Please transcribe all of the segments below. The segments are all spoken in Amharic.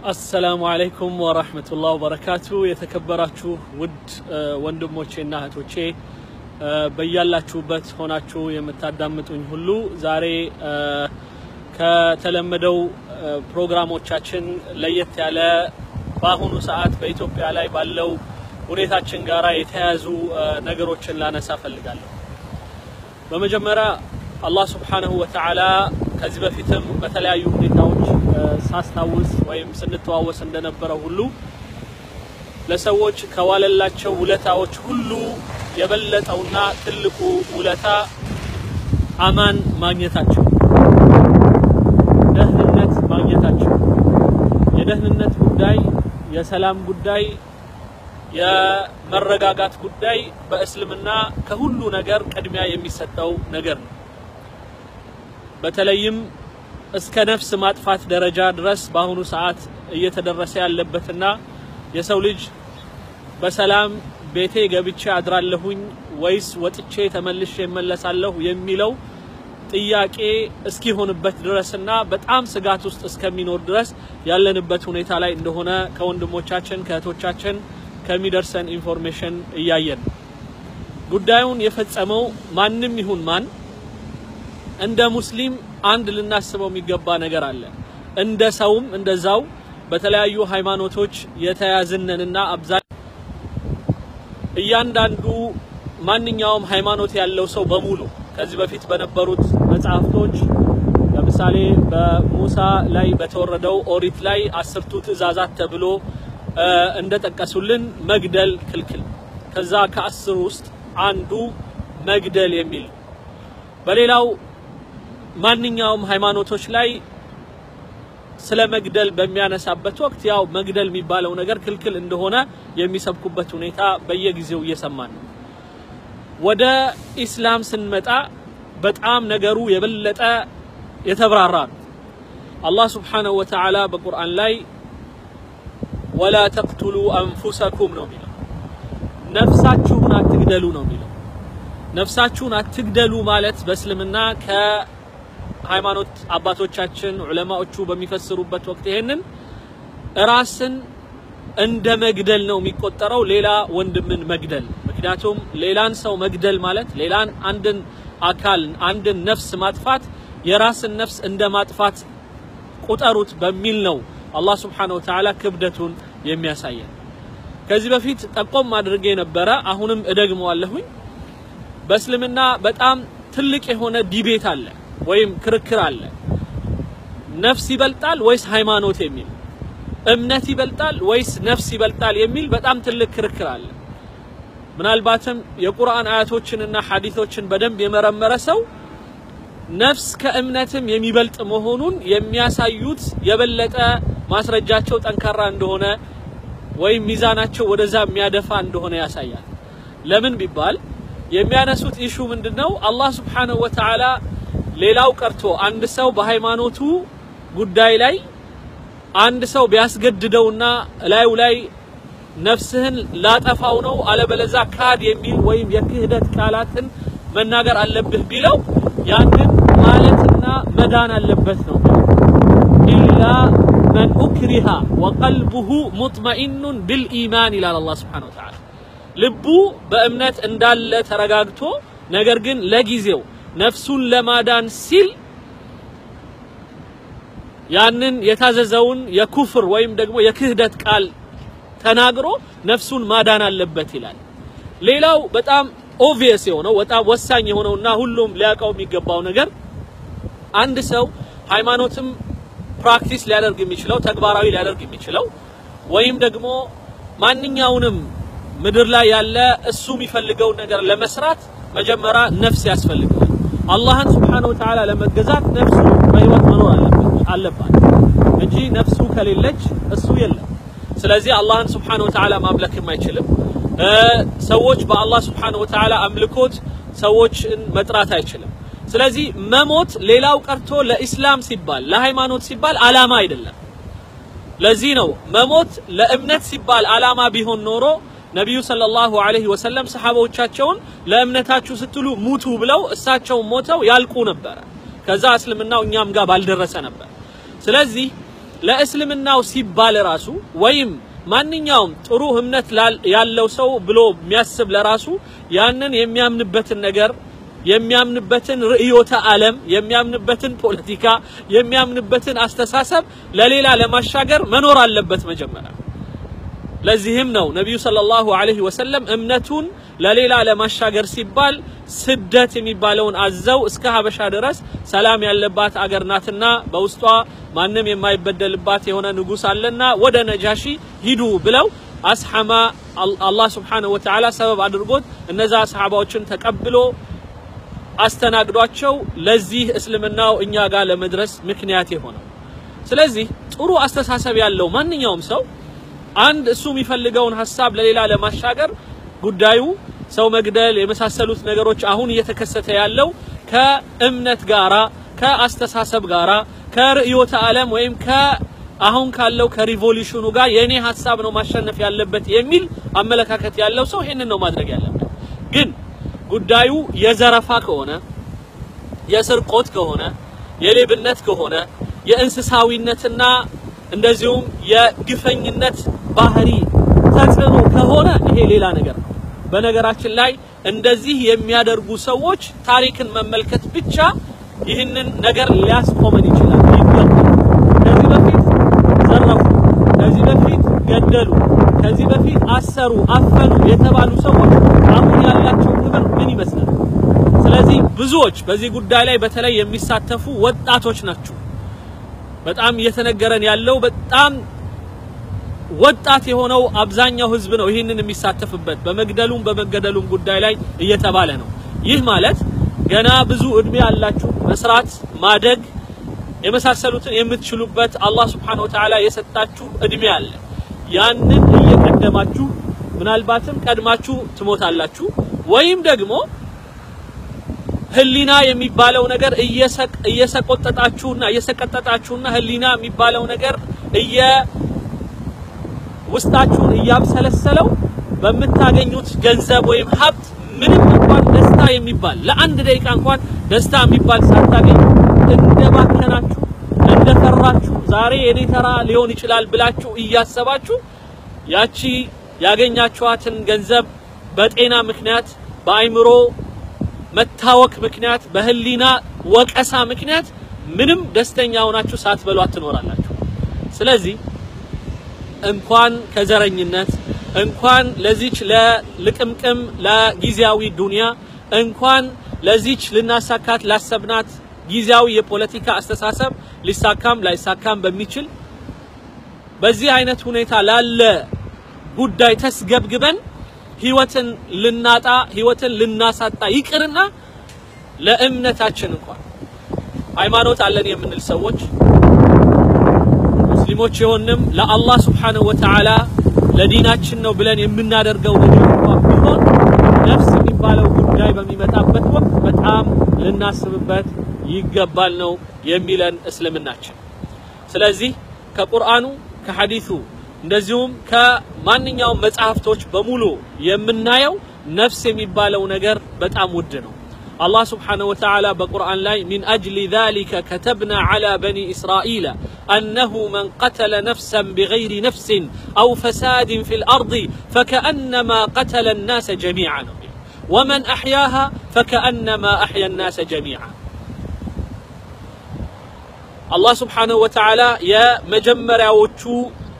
አሰላሙ አለይኩም ወራህመቱላህ ወበረካቱ። የተከበራችሁ ውድ ወንድሞቼና እህቶቼ በያላችሁበት ሆናችሁ የምታዳምጡኝ ሁሉ ዛሬ ከተለመደው ፕሮግራሞቻችን ለየት ያለ በአሁኑ ሰዓት በኢትዮጵያ ላይ ባለው ሁኔታችን ጋር የተያያዙ ነገሮችን ላነሳ ፈልጋለሁ። በመጀመሪያ አላህ ሱብሓነሁ ወተዓላ ከዚህ በፊትም በተለያዩ ሁኔታዎች ሳስታውስ ወይም ስንተዋወስ እንደነበረው ሁሉ ለሰዎች ከዋለላቸው ውለታዎች ሁሉ የበለጠውና ትልቁ ውለታ አማን ማግኘታቸው፣ ደህንነት ማግኘታቸው። የደህንነት ጉዳይ፣ የሰላም ጉዳይ፣ የመረጋጋት ጉዳይ በእስልምና ከሁሉ ነገር ቅድሚያ የሚሰጠው ነገር ነው። በተለይም እስከ ነፍስ ማጥፋት ደረጃ ድረስ በአሁኑ ሰዓት እየተደረሰ ያለበትና የሰው ልጅ በሰላም ቤቴ ገብቼ አድራለሁኝ ወይስ ወጥቼ ተመልሼ እመለሳለሁ የሚለው ጥያቄ እስኪሆንበት ድረስና በጣም ስጋት ውስጥ እስከሚኖር ድረስ ያለንበት ሁኔታ ላይ እንደሆነ ከወንድሞቻችን ከእህቶቻችን ከሚደርሰን ኢንፎርሜሽን እያየን ነው። ጉዳዩን የፈጸመው ማንም ይሁን ማን እንደ ሙስሊም አንድ ልናስበው የሚገባ ነገር አለ። እንደ ሰውም እንደዛው በተለያዩ ሃይማኖቶች የተያዝነንና አብዛኛው እያንዳንዱ ማንኛውም ሃይማኖት ያለው ሰው በሙሉ ከዚህ በፊት በነበሩት መጽሐፍቶች ለምሳሌ በሙሳ ላይ በተወረደው ኦሪት ላይ አስርቱ ትእዛዛት ተብሎ እንደጠቀሱልን መግደል ክልክል። ከዛ ከአስሩ ውስጥ አንዱ መግደል የሚል በሌላው ማንኛውም ሃይማኖቶች ላይ ስለ መግደል በሚያነሳበት ወቅት ያው መግደል የሚባለው ነገር ክልክል እንደሆነ የሚሰብኩበት ሁኔታ በየጊዜው እየሰማን ነው። ወደ ኢስላም ስንመጣ በጣም ነገሩ የበለጠ የተብራራ ነው። አላህ ስብሓነሁ ወተዓላ በቁርአን ላይ ወላ ተቅቱሉ አንፉሰኩም ነው የሚለው፣ ነፍሳችሁን አትግደሉ ነው የሚለው። ነፍሳችሁን አትግደሉ ማለት በእስልምና ከሃይማኖት አባቶቻችን ዑለማዎቹ በሚፈስሩበት ወቅት ይሄንን ራስን እንደ መግደል ነው የሚቆጠረው፣ ሌላ ወንድምን መግደል። ምክንያቱም ሌላን ሰው መግደል ማለት ሌላን አንድን አካል አንድን ነፍስ ማጥፋት የራስን ነፍስ እንደ ማጥፋት ቁጠሩት በሚል ነው አላህ ስብሓነሁ ወተዓላ ክብደቱን የሚያሳየን። ከዚህ በፊት ጠቆም አድርጌ ነበረ፣ አሁንም እደግመዋለሁኝ። በእስልምና በጣም ትልቅ የሆነ ዲቤት አለ ወይም ክርክር አለ። ነፍስ ይበልጣል ወይስ ሃይማኖት የሚል እምነት ይበልጣል ወይስ ነፍስ ይበልጣል የሚል በጣም ትልቅ ክርክር አለ። ምናልባትም የቁርአን አያቶችንና ሐዲቶችን በደንብ የመረመረ ሰው ነፍስ ከእምነትም የሚበልጥ መሆኑን የሚያሳዩት የበለጠ ማስረጃቸው ጠንካራ እንደሆነ ወይም ሚዛናቸው ወደዛ የሚያደፋ እንደሆነ ያሳያል። ለምን ቢባል የሚያነሱት ኢሹ ምንድነው? አላህ ስብሓነሁ ወተዓላ ሌላው ቀርቶ አንድ ሰው በሃይማኖቱ ጉዳይ ላይ አንድ ሰው ቢያስገድደውና ላዩ ላይ ነፍስህን ላጠፋው ነው አለበለዛ ካድ የሚል ወይም የክህደት ቃላትን መናገር አለብህ ቢለው ያንን ማለትና መዳን አለበት ነው። ኢላ መን ኡክሪሃ ወቀልቡሁ ሙጥመኢኑን ቢልኢማን ይላል አላህ ስብሓነሁ ወተዓላ። ልቡ በእምነት እንዳለ ተረጋግቶ ነገር ግን ለጊዜው ነፍሱን ለማዳን ሲል ያንን የታዘዘውን የኩፍር ወይም ደግሞ የክህደት ቃል ተናግሮ ነፍሱን ማዳን አለበት ይላል። ሌላው በጣም ኦቪየስ የሆነው በጣም ወሳኝ የሆነውና ሁሉም ሊያውቀው የሚገባው ነገር አንድ ሰው ሃይማኖትም ፕራክቲስ ሊያደርግ የሚችለው ተግባራዊ ሊያደርግ የሚችለው ወይም ደግሞ ማንኛውንም ምድር ላይ ያለ እሱ የሚፈልገውን ነገር ለመስራት መጀመሪያ ነፍስ ያስፈልገዋል። አላህን ስብሓነሁ ወተዓላ ለመገዛት ነፍሱ በህይወት መኖር አለባት እንጂ ነፍሱ ከሌለች እሱ የለም። ስለዚህ አላህን ስብሓነሁ ወተዓላ ማምለክም አይችልም። ሰዎች በአላህ ስብሓነሁ ወተዓላ አምልኮት ሰዎችን መጥራት አይችልም። ስለዚህ መሞት ሌላው ቀርቶ ለኢስላም ሲባል ለሃይማኖት ሲባል አላማ አይደለም። ለዚህ ነው መሞት ለእምነት ሲባል አላማ ቢሆን ኖሮ ነቢዩ ሰለላሁ ዐለይሂ ወሰለም ሰሓባዎቻቸውን ለእምነታችሁ ስትሉ ሙቱ ብለው እሳቸው ሞተው ያልቁ ነበረ። ከዛ እስልምናው እኛም ጋር ባልደረሰ ነበር። ስለዚህ ለእስልምናው ሲባል ራሱ ወይም ማንኛውም ጥሩ እምነት ያለው ሰው ብሎ የሚያስብ ለራሱ ያንን የሚያምንበትን ነገር የሚያምንበትን ርዕዮተ ዓለም የሚያምንበትን ፖለቲካ የሚያምንበትን አስተሳሰብ ለሌላ ለማሻገር መኖር አለበት መጀመሪያ። ለዚህም ነው ነቢዩ ሰለላሁ ዐለይሂ ወሰለም እምነቱን ለሌላ ለማሻገር ሲባል ስደት የሚባለውን አዘው እስከ ሀበሻ ድረስ ሰላም ያለባት አገር ናትና በውስጧ ማንም የማይበደልባት የሆነ ንጉሥ አለና ወደ ነጃሺ ሂዱ ብለው አስሐማ አላህ ስብሓነሁ ወተዓላ ሰበብ አድርጎት እነዛ ሰሓባዎችን ተቀብሎ አስተናግዷቸው ለዚህ እስልምናው እኛ ጋር ለመድረስ ምክንያት የሆነው። ስለዚህ ጥሩ አስተሳሰብ ያለው ማንኛውም ሰው አንድ እሱ የሚፈልገውን ሀሳብ ለሌላ ለማሻገር ጉዳዩ ሰው መግደል የመሳሰሉት ነገሮች አሁን እየተከሰተ ያለው ከእምነት ጋራ ከአስተሳሰብ ጋራ ከርዕዮተ ዓለም ወይም አሁን ካለው ከሪቮሉሽኑ ጋር የኔ ሀሳብ ነው ማሸነፍ ያለበት የሚል አመለካከት ያለው ሰው ይሄንን ነው ማድረግ ያለበት። ግን ጉዳዩ የዘረፋ ከሆነ የስርቆት ከሆነ የሌብነት ከሆነ የእንስሳዊነትና እንደዚሁም የግፈኝነት ባህሪ ተጽዕኖ ከሆነ ይሄ ሌላ ነገር ነው። በነገራችን ላይ እንደዚህ የሚያደርጉ ሰዎች ታሪክን መመልከት ብቻ ይህንን ነገር ሊያስቆመን ይችላል ይገባል። ከዚህ በፊት ዘረፉ፣ ከዚህ በፊት ገደሉ፣ ከዚህ በፊት አሰሩ፣ አፈኑ የተባሉ ሰዎች አሁን ያላቸው ክብር ምን ይመስላል? ስለዚህ ብዙዎች በዚህ ጉዳይ ላይ በተለይ የሚሳተፉ ወጣቶች ናቸው። በጣም እየተነገረን ያለው በጣም ወጣት የሆነው አብዛኛው ህዝብ ነው ይህንን የሚሳተፍበት በመግደሉም በመገደሉም ጉዳይ ላይ እየተባለ ነው። ይህ ማለት ገና ብዙ እድሜ ያላችሁ መስራት፣ ማደግ የመሳሰሉትን የምትችሉበት አላህ Subhanahu Wa Ta'ala የሰጣችሁ እድሜ አለ። ያንን እየቀደማችሁ ምናልባትም ቀድማችሁ ትሞታላችሁ ወይም ደግሞ ህሊና የሚባለው ነገር እየሰቆጠጣችሁና እየሰቀጠጣችሁና ህሊና የሚባለው ነገር እየ ውስጣችሁን እያብሰለሰለው በምታገኙት ገንዘብ ወይም ሀብት ምንም እንኳን ደስታ የሚባል ለአንድ ደቂቃ እንኳን ደስታ የሚባል ሳታገኙ እንደባከናችሁ እንደፈራችሁ ዛሬ የኔ ተራ ሊሆን ይችላል ብላችሁ እያሰባችሁ ያቺ ያገኛችኋትን ገንዘብ በጤና ምክንያት በአይምሮ መታወክ ምክንያት በህሊና ወቀሳ ምክንያት ምንም ደስተኛ ሆናችሁ ሳትበሏት ትኖራላችሁ። ስለዚህ እንኳን ከዘረኝነት እንኳን ለዚች ለልቅምቅም ለጊዜያዊ ዱንያ እንኳን ለዚች ልናሳካት ላሰብናት ጊዜያዊ የፖለቲካ አስተሳሰብ ሊሳካም ላይሳካም በሚችል በዚህ አይነት ሁኔታ ላለ ጉዳይ ተስገብግበን ህይወትን ልናጣ ህይወትን ልናሳጣ ይቅርና ለእምነታችን እንኳን ሃይማኖት አለን የምንል ሰዎች ሙስሊሞች የሆንም ለአላህ ስብሓነሁ ወተዓላ ለዲናችን ነው ብለን የምናደርገው ነገር እንኳን ቢሆን ነፍስ የሚባለው ጉዳይ በሚመጣበት ወቅት በጣም ልናስብበት ይገባል ነው የሚለን እስልምናችን። ስለዚህ ከቁርአኑ ከሐዲሱ እንደዚሁም ከማንኛውም መጽሐፍቶች በሙሉ የምናየው ነፍስ የሚባለው ነገር በጣም ውድ ነው። አላህ ስብሓነሁ ወተዓላ በቁርአን ላይ ሚን አጅሊ ዛሊከ ከተብና ዐላ በኒ እስራኢለ أنه من قتل نفسا بغير نفس أو فساد في الأرض فكأنما قتل الناس جميعا ومن أحياها فكأنما أحيا الناس جميعا الله سبحانه وتعالى يا مجمرة وتشو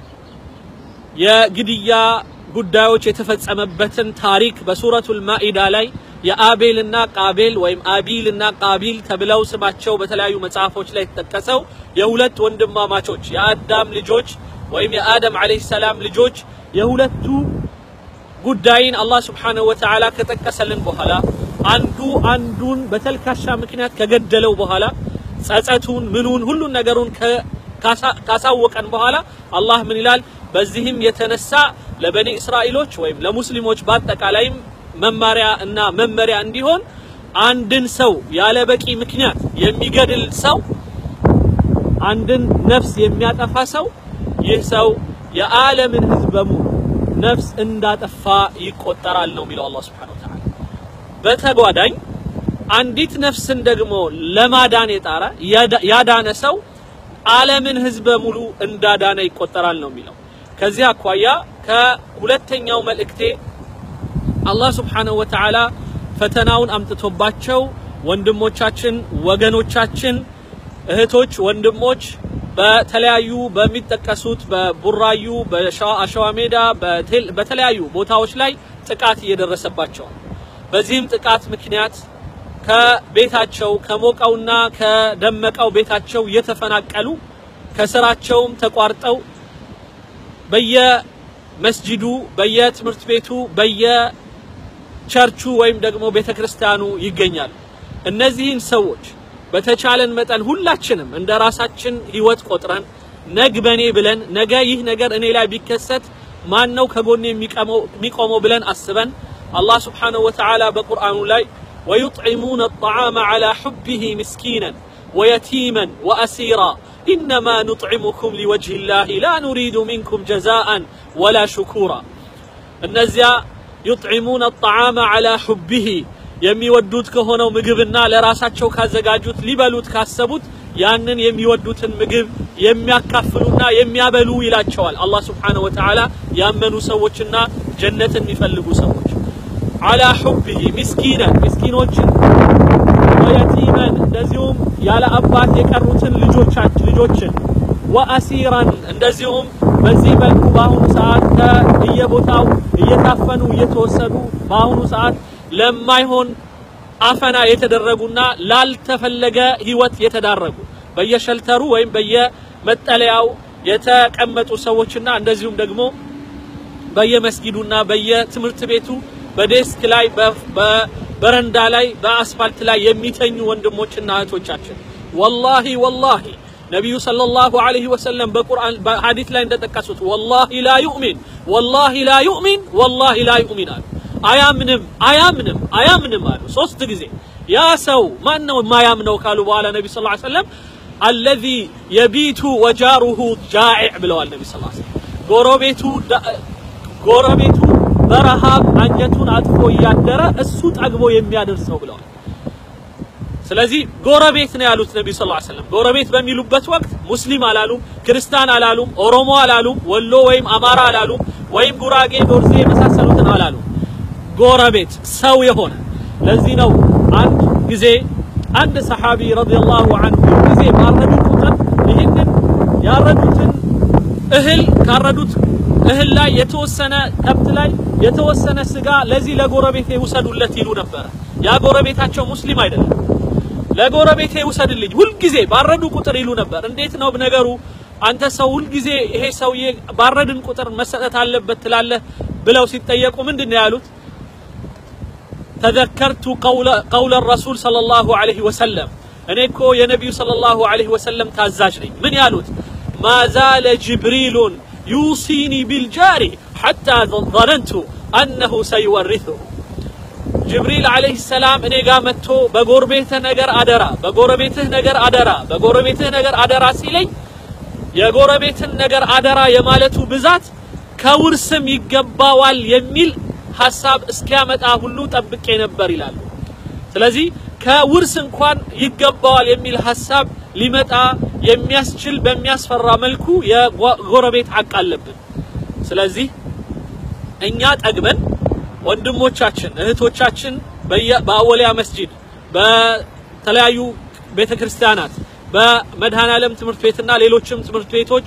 የግድያ ጉዳዮች የተፈጸመበትን ታሪክ በሱረቱል ማኢዳ ላይ የአቤልና ቃቤል ወይም አቢልና ቃቢል ተብለው ስማቸው በተለያዩ መጽሐፎች ላይ የተጠቀሰው የሁለት ወንድማማቾች የአዳም ልጆች ወይም የአደም አለይሂ ሰላም ልጆች የሁለቱ ጉዳይን አላህ ስብሓነሁ ወተዓላ ከጠቀሰልን በኋላ አንዱ አንዱን በተልካሻ ምክንያት ከገደለው በኋላ ጸጸቱን ምኑን ሁሉን ነገሩን ካሳወቀን በኋላ አላህ ምን ይላል? በዚህም የተነሳ ለበኒ እስራኤሎች ወይም ለሙስሊሞች በአጠቃላይም መማሪያ እና መመሪያ እንዲሆን አንድን ሰው ያለ በቂ ምክንያት የሚገድል ሰው አንድን ነፍስ የሚያጠፋ ሰው ይህ ሰው የዓለምን ሕዝብ በሙሉ ነፍስ እንዳጠፋ ይቆጠራል ነው የሚለው አላህ Subhanahu Wa Ta'ala። በተጓዳኝ አንዲት ነፍስን ደግሞ ለማዳን የጣረ ያዳነ ሰው ዓለምን ህዝብ በሙሉ እንዳዳነ ይቆጠራል ነው የሚለው። ከዚህ አኳያ ከሁለተኛው መልእክቴ አላህ ስብሓነሁ ወተዓላ ፈተናውን አምጥቶባቸው ወንድሞቻችን፣ ወገኖቻችን፣ እህቶች፣ ወንድሞች በተለያዩ በሚጠቀሱት በቡራዩ፣ በአሸዋ ሜዳ፣ በተለያዩ ቦታዎች ላይ ጥቃት እየደረሰባቸው በዚህም ጥቃት ምክንያት ከቤታቸው ከሞቀውና ከደመቀው ቤታቸው እየተፈናቀሉ ከስራቸውም ተቋርጠው በየመስጂዱ በየትምህርት ቤቱ በየቸርቹ ወይም ደግሞ ቤተክርስቲያኑ ይገኛሉ። እነዚህን ሰዎች በተቻለን መጠን ሁላችንም እንደ ራሳችን ህይወት ቆጥረን ነግ በኔ ብለን ነገ ይህ ነገር እኔ ላይ ቢከሰት ማን ነው ከጎኔ የሚቆመው ብለን አስበን አላህ ስብሓነሁ ወተዓላ በቁርአኑ ላይ ወዩጥዒሙነ አጣዓመ ዐላ ሑቢሂ ምስኪናን ወየቲመን ወአሲራ ኢነማ ኑጥዒሙኩም ሊወጅህ ላህ ላ ኑሪዱ ሚንኩም ጀዛአን ወላ ሹኩራ እነዚያ ዩጥዒሙነ አጣዓመ ዐላ ሑቢሂ የሚወዱት ከሆነው ምግብና ለራሳቸው ካዘጋጁት ሊበሉት ካሰቡት ያንን የሚወዱትን ምግብ የሚያካፍሉና የሚያበሉ ይላቸዋል አላህ ስብሓነሁ ወተዓላ ያመኑ ሰዎችና ጀነትን የሚፈልጉ ሰዎች አላ ሑቢሂ ምስኪነን ምስኪኖችን ወየቲመን እንደዚሁም ያለ አባት የቀሩትን ልጆቻችን ልጆችን ወአሲራን እንደዚሁም በዚህ መልኩ በአሁኑ ሰዓት ከየቦታው እየታፈኑ እየተወሰዱ በአሁኑ ሰዓት ለማይሆን አፈና የተደረጉና ላልተፈለገ ህይወት የተዳረጉ በየሸልተሩ ወይም በየመጠለያው የተቀመጡ ሰዎችና እንደዚሁም ደግሞ በየመስጊዱና በየትምህርት ቤቱ በዴስክ ላይ በበረንዳ ላይ በአስፋልት ላይ የሚተኙ ወንድሞችና እህቶቻችን ወላሂ ወላሂ ነቢዩ ሰለላሁ ዐለይሂ ወሰለም በቁርአን በሐዲስ ላይ እንደጠቀሱት ወላሂ ላ ዩእሚን ወላሂ ላ ዩእሚን ወላሂ ላ ዩእሚን አሉ። አያምንም አያምንም አያምንም አሉ ሶስት ጊዜ። ያ ሰው ማን ነው የማያምነው ካሉ በኋላ ነቢ ስ ሰለም አለዚ የቢቱ ወጃሩሁ ጃዒዕ ብለዋል ነቢ ስ ሰለም ጎረቤቱ ጎረቤቱ በረሃብ አንጀቱን አጥፎ እያደረ እሱ ጠግቦ የሚያደርሰው ብለዋል። ስለዚህ ጎረቤት ነው ያሉት ነቢ ስ ሰለም። ጎረቤት በሚሉበት ወቅት ሙስሊም አላሉም፣ ክርስቲያን አላሉም፣ ኦሮሞ አላሉም፣ ወሎ ወይም አማራ አላሉም፣ ወይም ጉራጌ፣ ዶርዜ የመሳሰሉትን አላሉም። ጎረቤት ሰው የሆነ ለዚህ ነው አንድ ጊዜ አንድ ሰሓቢ ረዲየላሁ ዐንሁ ጊዜ ባረዱ ቁጥር ይህንን ያረዱትን እህል ካረዱት እህል ላይ የተወሰነ ከብት ላይ የተወሰነ ስጋ ለዚህ ለጎረቤቴ ውሰዱለት ይሉ ነበረ። ያ ጎረቤታቸው ሙስሊም አይደለም። ለጎረቤቴ ውሰድልኝ ሁልጊዜ ባረዱ ቁጥር ይሉ ነበር። እንዴት ነው ነገሩ? አንተ ሰው ሁልጊዜ ይሄ ሰውዬ ባረድን ቁጥር መሰጠት አለበት ትላለህ ብለው ሲጠየቁ ምንድን ነው ያሉት? ተዘከርቱ ቀውለ ረሱል ሰለላሁ ዐለይሂ ወሰለም እኔ እኮ የነቢዩ ሰለላሁ ዐለይሂ ወሰለም ታዛዥ ነኝ። ምን ያሉት? ማዛለ ጅብሪሉን ዩሲኒ ቢልጃሪ ሐታ ظነንቱ አነሁ ሰይወሪثሁ ጅብሪል ዐለይሂ ሰላም እኔ ጋር መጥቶ በጎረቤትህ ነገር አደራ፣ በጎረቤትህ ነገር አደራ፣ በጎረቤትህ ነገር አደራ ሲለኝ የጎረቤትን ነገር አደራ የማለቱ ብዛት ከውርስም ይገባዋል የሚል ሐሳብ እስኪያመጣ ሁሉ ጠብቄ ነበር ይላሉ። ስለዚህ ከውርስ እንኳን ይገባዋል የሚል ሐሳብ ሊመጣ የሚያስችል በሚያስፈራ መልኩ የጎረቤት ሐቅ አለብን። ስለዚህ እኛ ጠግበን ወንድሞቻችን እህቶቻችን በአወሊያ መስጂድ በተለያዩ ቤተ ክርስቲያናት በመድኃኔዓለም ትምህርት ቤትና ሌሎችም ትምህርት ቤቶች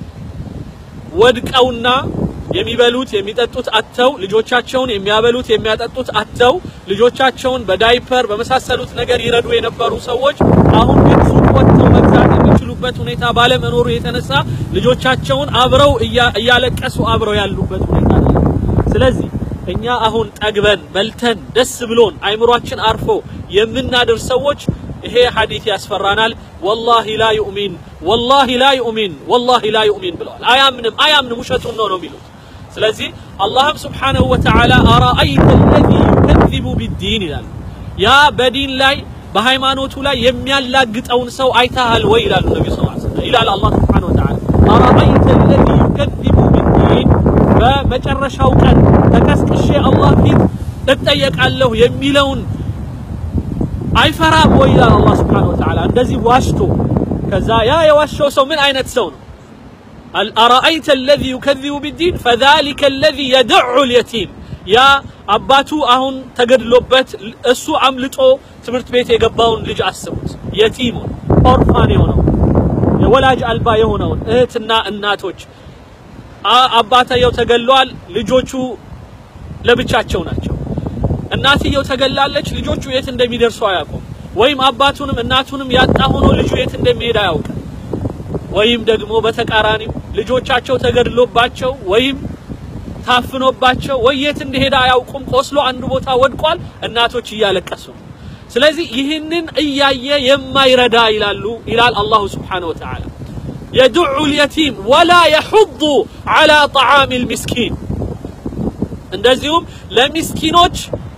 ወድቀውና የሚበሉት የሚጠጡት አጥተው ልጆቻቸውን የሚያበሉት የሚያጠጡት አጥተው ልጆቻቸውን በዳይፐር በመሳሰሉት ነገር ይረዱ የነበሩ ሰዎች አሁን ግን ሱቅ ወጥተው መግዛት የሚችሉበት ሁኔታ ባለመኖሩ የተነሳ ልጆቻቸውን አብረው እያለቀሱ አብረው ያሉበት ሁኔታ ነው። ስለዚህ እኛ አሁን ጠግበን በልተን ደስ ብሎን አይምሯችን አርፎ የምናድር ሰዎች ይሄ ሐዲስ ያስፈራናል። ወላሂ ላ ዩእሚን ወላሂ ላ ዩእሚን ወላሂ ላ ዩእሚን ብለዋል። አያምንም አያምንም ውሸቱን ነው ነው የሚሉት። ስለዚህ አላህም ስብሓነሁ ወተዓላ አራአይተ አለዚ ዩከዚቡ ቢዲን ይላል። ያ በዲን ላይ በሃይማኖቱ ላይ የሚያላግጠውን ሰው አይተሃል ወይ ይላሉ ነቢዩ ስ ሰለም ይላል አላህ ስብሓነሁ ወተዓላ አራአይተ አለዚ ዩከዚቡ ቢዲን በመጨረሻው ቀን ተቀስቅሼ አላህ ፊት እጠየቃለሁ የሚለውን አይፈራም ወይ ይላል አላህ ስብሓነሁ ወተዓላ እንደዚህ ዋሽቶ ከዛ ያ የዋሸው ሰው ምን አይነት ሰው ነው? አረአይተ አለዚ ዩከዚቡ ቢዲን ፈዛሊከ አለዚ የድዑ ልየቲም ያ አባቱ አሁን ተገድሎበት እሱ አምልጦ ትምህርት ቤት የገባውን ልጅ አስቡት። የቲሙን ኦርፋን የሆነው የወላጅ አልባ የሆነውን እህትና እናቶች አባትየው ተገሏል፣ ልጆቹ ለብቻቸው ናቸው። እናትየው ተገላለች፣ ልጆቹ የት እንደሚደርሱ አያውቁም። ወይም አባቱንም እናቱንም ያጣ ሆኖ ልጁ የት እንደሚሄድ አያውቅም። ወይም ደግሞ በተቃራኒው ልጆቻቸው ተገድሎባቸው ወይም ታፍኖባቸው ወይ የት እንደሄደ አያውቁም። ቆስሎ አንድ ቦታ ወድቋል። እናቶች እያለቀሱ ነው። ስለዚህ ይህንን እያየ የማይረዳ ይላሉ ይላል አላሁ ስብሓነሁ ወተዓላ የድዑ ልየቲም ወላ የሑዱ ዐላ ጠዓሚ ልሚስኪን እንደዚሁም ለሚስኪኖች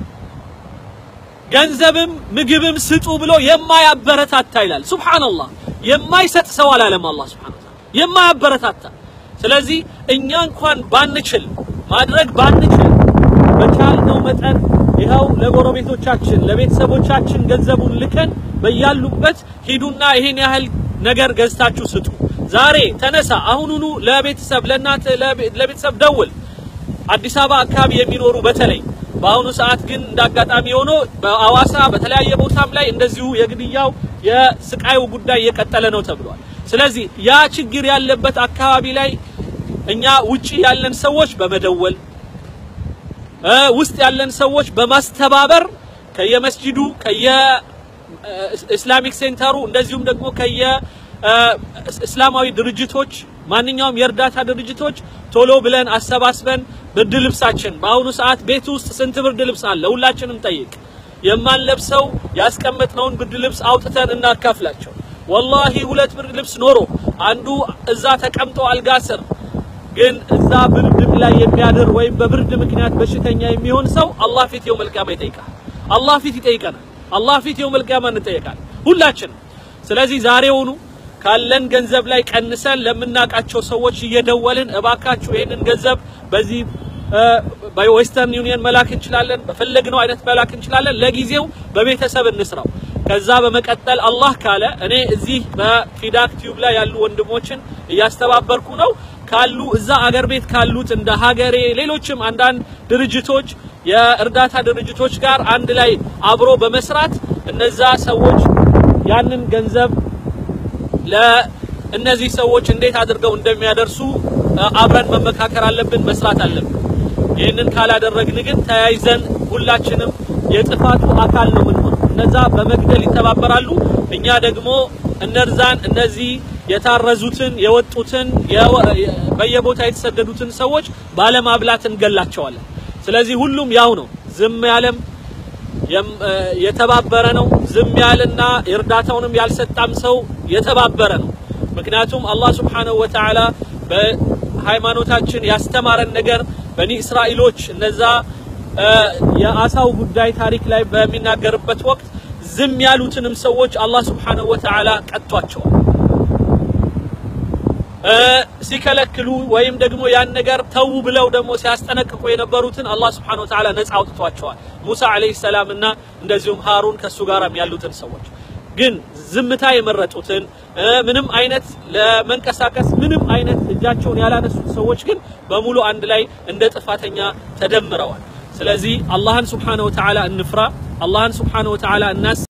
ገንዘብም ምግብም ስጡ ብሎ የማያበረታታ ይላል። ሱብሓነላህ የማይሰጥ ሰው አላለም አላህ ሱብሓነሁ ወተዓላ የማያበረታታ። ስለዚህ እኛ እንኳን ባንችል ማድረግ ባንችል በቻልነው መጠን ይኸው ለጎረቤቶቻችን ለቤተሰቦቻችን ገንዘቡን ልከን በያሉበት ሂዱና ይሄን ያህል ነገር ገዝታችሁ ስጡ። ዛሬ ተነሳ፣ አሁኑኑ ለቤተሰብ ለእናት ለቤተሰብ ደውል። አዲስ አበባ አካባቢ የሚኖሩ በተለይ በአሁኑ ሰዓት ግን እንዳጋጣሚ ሆኖ በአዋሳ በተለያየ ቦታም ላይ እንደዚሁ የግድያው የስቃዩ ጉዳይ እየቀጠለ ነው ተብሏል። ስለዚህ ያ ችግር ያለበት አካባቢ ላይ እኛ ውጪ ያለን ሰዎች በመደወል ውስጥ ያለን ሰዎች በማስተባበር ከየመስጂዱ ከየኢስላሚክ ሴንተሩ እንደዚሁም ደግሞ ከየ እስላማዊ ድርጅቶች ማንኛውም የእርዳታ ድርጅቶች ቶሎ ብለን አሰባስበን ብርድ ልብሳችን በአሁኑ ሰዓት ቤት ውስጥ ስንት ብርድ ልብስ አለ? ሁላችንም ጠይቅ። የማንለብሰው ያስቀመጥነውን ብርድ ልብስ አውጥተን እናካፍላቸው። ወላሂ ሁለት ብርድ ልብስ ኖሮ አንዱ እዛ ተቀምጦ አልጋ ስር ግን እዛ ብርድም ላይ የሚያድር ወይም በብርድ ምክንያት በሽተኛ የሚሆን ሰው አላህ ፊት የውመል ቂያማ ይጠይቃል። አላህ ፊት ይጠይቀናል። አላህ ፊት የውመል ቂያማ እንጠይቃለን ሁላችንም። ስለዚህ ዛሬውኑ ካለን ገንዘብ ላይ ቀንሰን ለምናውቃቸው ሰዎች እየደወልን እባካችሁ ይህንን ገንዘብ በዚህ በዌስተርን ዩኒየን መላክ እንችላለን፣ በፈለግነው አይነት መላክ እንችላለን። ለጊዜው በቤተሰብ እንስራው። ከዛ በመቀጠል አላህ ካለ እኔ እዚህ በፊዳክ ቲዩብ ላይ ያሉ ወንድሞችን እያስተባበርኩ ነው ካሉ እዛ አገር ቤት ካሉት እንደ ሀገሬ ሌሎችም አንዳንድ ድርጅቶች የእርዳታ ድርጅቶች ጋር አንድ ላይ አብሮ በመስራት እነዛ ሰዎች ያንን ገንዘብ ለእነዚህ ሰዎች እንዴት አድርገው እንደሚያደርሱ አብረን መመካከር አለብን፣ መስራት አለብን። ይህንን ካላደረግን ግን ተያይዘን ሁላችንም የጥፋቱ አካል ነው የምንሆነው። እነዛ በመግደል ይተባበራሉ፣ እኛ ደግሞ እነርዛን እነዚህ የታረዙትን የወጡትን በየቦታ የተሰደዱትን ሰዎች ባለማብላት እንገላቸዋለን። ስለዚህ ሁሉም ያው ነው። ዝም ያለም የተባበረ ነው። ዝም ያለና እርዳታውንም ያልሰጣም ሰው የተባበረ ነው። ምክንያቱም አላህ ሱብሓነሁ ወተዓላ በሃይማኖታችን ያስተማረን ነገር በኒ እስራኤሎች እነዛ የአሳው ጉዳይ ታሪክ ላይ በሚናገርበት ወቅት ዝም ያሉትንም ሰዎች አላህ ሱብሓነሁ ወተዓላ ቀጥቷቸዋል። ሲከለክሉ ወይም ደግሞ ያን ነገር ተዉ ብለው ደግሞ ሲያስጠነቅቁ የነበሩትን አላህ ስብሐነሁ ወተዓላ ነፃ አውጥቷቸዋል። ሙሳ አለይሂ ሰላም እና እንደዚሁም ሃሩን ከሱ ጋርም ያሉትን ሰዎች ግን ዝምታ የመረጡትን ምንም አይነት ለመንቀሳቀስ ምንም አይነት እጃቸውን ያላነሱት ሰዎች ግን በሙሉ አንድ ላይ እንደ ጥፋተኛ ተደምረዋል። ስለዚህ አላህን ስብሐነሁ ወተዓላ እንፍራ። አላህን ስብሐነሁ ወተዓላ እናስ